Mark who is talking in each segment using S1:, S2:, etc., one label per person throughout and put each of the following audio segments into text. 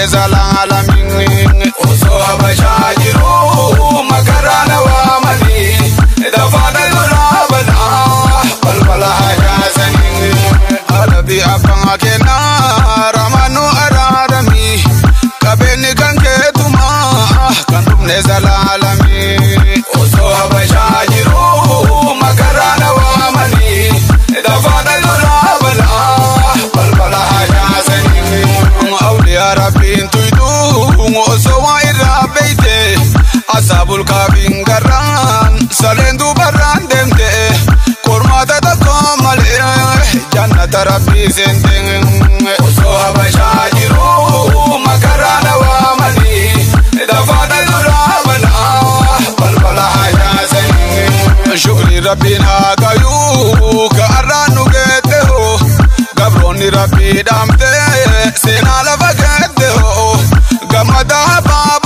S1: dhumne zalaalamiin osoo habashaa jiru makaraa na waamanii dafaana duraa banaa balbala hajaasanii alabii abbaa kennaa ramaanuu araaramii qabeenyi kan keetumaa kan dhumne zalaalamii osoo habashaa jiru makaraa na waamanii dafaana duraa banaa balbala hajaasanii awliyaa rabbiin tuytuu osoo waa irraa beeyte asaabul kaabiin garraan saleen dubarraan deemte kormaata tokko malee jannata rabbii seente osoo habashaa jiru makaraa na waamanii dafaana duraa banaa balbala hajaasanii shukri rabbiin haa gayuu ka arraan nu geette hoo gabroonni rabbii dhaamte seenaa lafa geette hoo gammadaa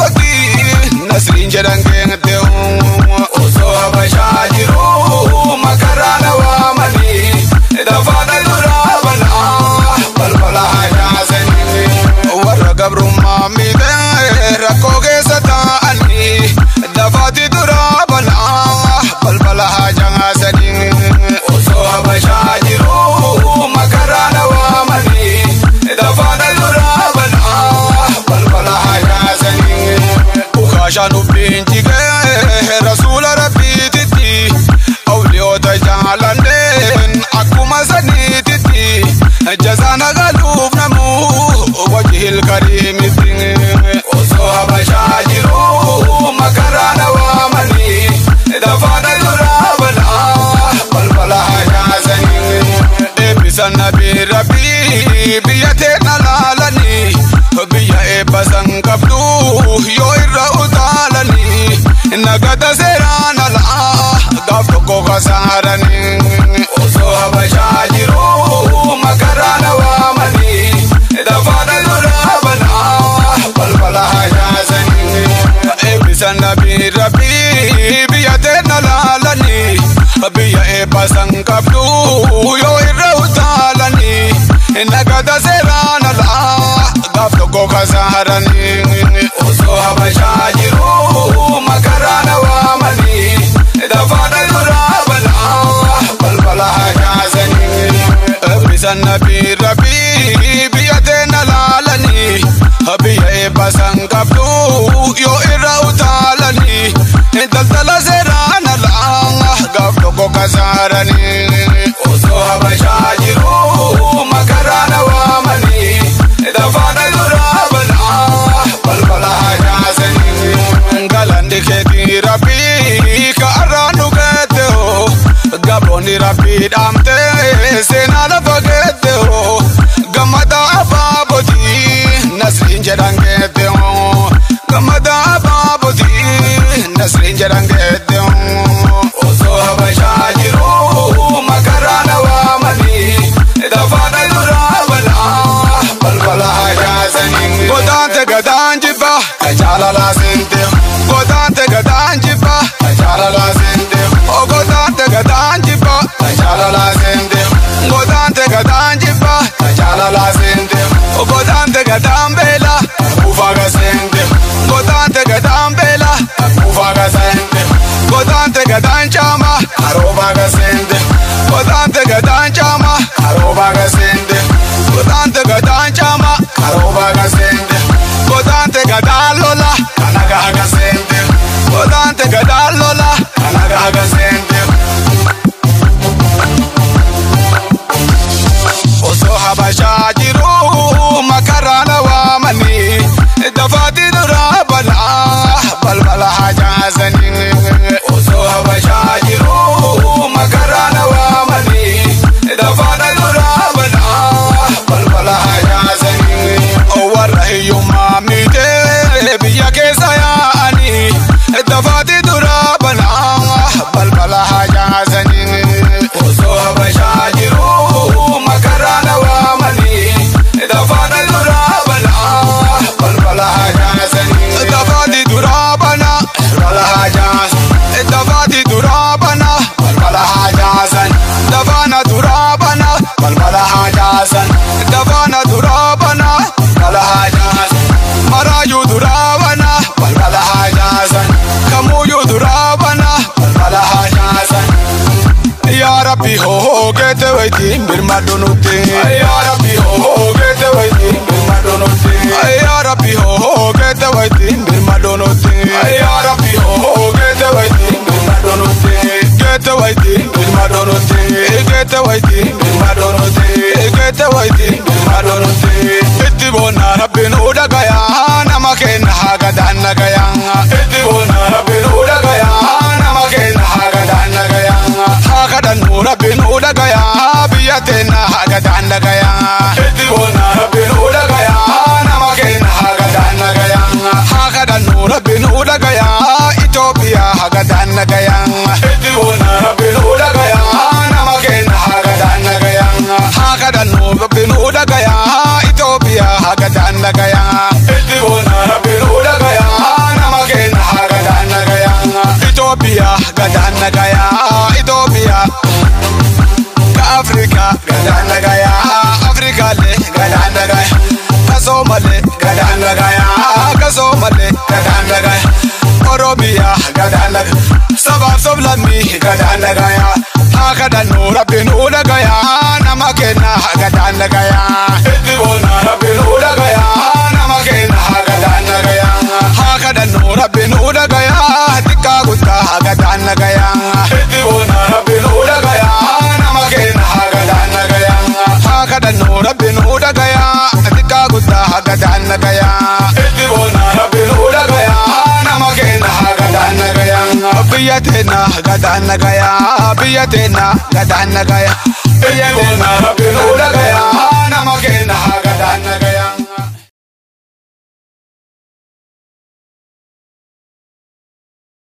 S1: baabotii nasriin jedhan geette hoo osoo habashaa jiru makaraa na waamanii dafaana duraa banaa balbala hajaasanii warra gabrummaa miidhee rakkoo keessa taa'anii dafaati duraa banaa balbala hajaasanii osoo habashaa jiru makaraa na waamanii dafaana duraa banaa balbala hajaasanii ukaashaan ubbiin jigee rasuula rabbiititti awliyoota jaalanneen akkuma saniititti jazaana galuuf namuu wajihil kariimitti osoo habashaa jiru makaraa na waamanii dafaana duraa banaa balbala hajaasanii eebbisan nabii rabbii biyya teena laalanii biyya eebbasan qabdu yoo irra utaalanii nagada seeraan alaa gaaf tokko kasaaranii osoo habashaa jiru makaraa na waamanii dafaana duraa banaa balbala hajaasanii eebbisan nabii rabbii biyya teena laalanii biyya eebbasan qabdu yoo irra utaalanii nagada seeraan alaa gaaf tokko kasaaranii osoo habashaa jiru makaraa na waamanii dafaana duraa banaa balbala hajaasanii eebbisan nabii rabbii biyya teena laalanii biyya eebbasan qabdu yoo irra utaalanii daldala seeraan alaa gaaf tokko kasaaranii osoo habashaa jiru makaraa na waamanii dafaana duraa banaa balbala hajaasanii galanni keetii rabbii ka arraan nu geette hoo gabroonni rabbii dhaamte seenaa lafa geette hoo gammada abaabotii nasriin jedhan geette hoo gammada abaabotii nasriin jedhan geette hoo osoo habashaa jiru makaraa na waamanii dafaana duraa banaa balbala hajaasanii godaante gadaan jibba ka jaalalaa seente godaante gadaan jibba ka jaalalaa seente o godaante gadaan jibba ka jaalalaa seente godaante gadaan jibba ka jaalalaa seente o godaante gadaan beela ka kuufaa ga seente godaante gadaan beela ka kuufaa ga seente rabbi hoo geete waytiin birmadhu nutti yaa rabbi hoo geete waytiin birmadhu nutti yaa rabbi hoo geete waytiin birmadhu nutti yaa rabbi hoo geete waytiin birmadhu nutti geete waytiin birmadhu nutti geete waytiin birmadhu nutti geete waytiin birmadhu nutti itti boonna rabbi nu dhagayaa nama kenna hagadaan nagayaa itti boonna rabbi nu dhagayaa nama kenna hagadaan nagayaa hagadan nu rabbi nu dhagayaa biyya teenna hagadaan nagayaa itti boonna rabbi nu dhagayaa nama kenna hagadaan nagayaa hagadan nu rabbi nu dhagayaa Itoophiyaa hagadaan nagayaa itti boonna rabbi nu dhagayaa nama kenna hagadaan nagayaa hagadan nu rabbi nu dhagayaa Itoophiyaa hagadaan nagayaa itti boonna rabbi nu dhagayaa nama kenna hagadaan nagayaa Itoophiyaa gadaan nagayaa Itoophiyaa Afrika gadaan nagayaa Afrikaalee gadaan nagayaa Kasoomalee gadaan nagayaa Kasoomalee gadaan nagayaa Oromiyaa gadaan nagayaa Sabaaf sablammii gadaan nagayaa Hakadan nu rabbi nu dhagayaa nama kenna gadaan nagayaa Itti boonna rabbi nu dhagayaa nama kenna gadaan nagayaa Hakadan nu rabbi nu dhagayaa xiqqaa guddaa gadaan nagayaa Itti boonna rabbi nu dhagayaa nama kenna gadaan nagayaa Hakadan nu rabbi nu dhagayaa xiqqaa guddaa gadaan nagayaa Itti boonna rabbi nu dhagayaa nama kenna gadaan nagayaa Biyya teenna gadaan nagayaa biyya teenna gadaan nagayaa